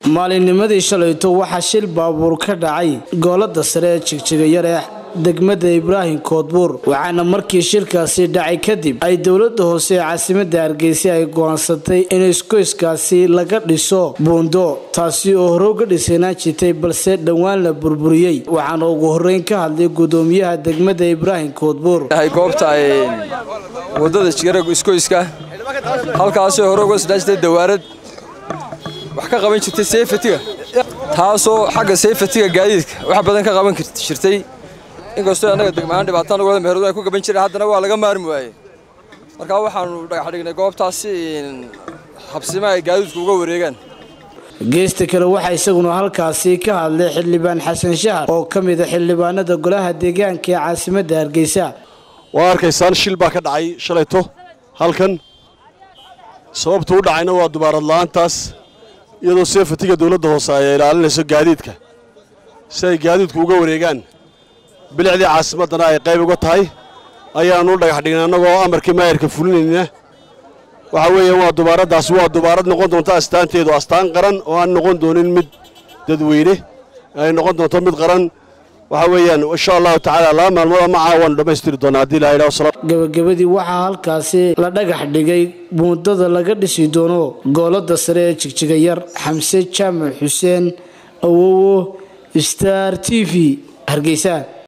maalinnimadii shalayto waxaa shil baabuur ka dhacay goolada sare ee jigjigayar ee degmada ibraahim koodbuur waxaana markii shirkaasi dhacay kadib ay dowlada hoose ee caasimada hargeysa ay go-aansatay in iskoyskaasi laga dhiso buundo taasi oo hore uga dhisanaan jirtay balse dhowaan la burburiyey waxaana ugu horeyn ka hadlay gudoomiyaha degmada ibraahim koodbuur goobta wadada jigara iskoyska halkaasoo hore uga sodhaan jirtay dawaarad wax ka qaban jirtay seyfatiga taasoo xagga seyfatiga gaadiidka wax badan ka qaban jirtay inkastoo annaga degmahaan dhibaataan wada meheradu ay ku gaban jireen haddana waa laga maarmi waayey markaa waxaanu dhagax dhignay goobtaasi habsima ay gaadiidku uga wareegaan geesta kale waxaa isaguna halkaasi ka hadlay xildhibaan xasan shahar oo ka mid a xildhibaanada golaha deegaanka ee caasimadda hargeysa waa arkaysaan shil baa ka dhacay shalayto halkan sababtu u dhacayna waa dubaarad la'aantaas iyadoo seefatiga dowladda hoose ay ilaalinayso gaadiidka si ay gaadiidku uga wareegaan bilicdii caasimaddana ay qayb uga tahay ayaannu u dhagax dhignay annagoo amarkii maayarka fulinayna waxa weeyaan waa dubaaraddaas waa dubaarad noqon doonta astaanteedu astaan qaran oo aan noqon doonin mid dadweyne ay noqon doonto mid qaran waxa weeyaan insha allahu tacaala laba maalmood ama caawaanu dhammaystiri doonaa haddii ilaha ilaha gabagabadii waxaa halkaasi la dhagax dhigay buundada laga dhisi doono goolada sare ee jigjigayar xamse jaamac xuseen awowo star t v hargeysa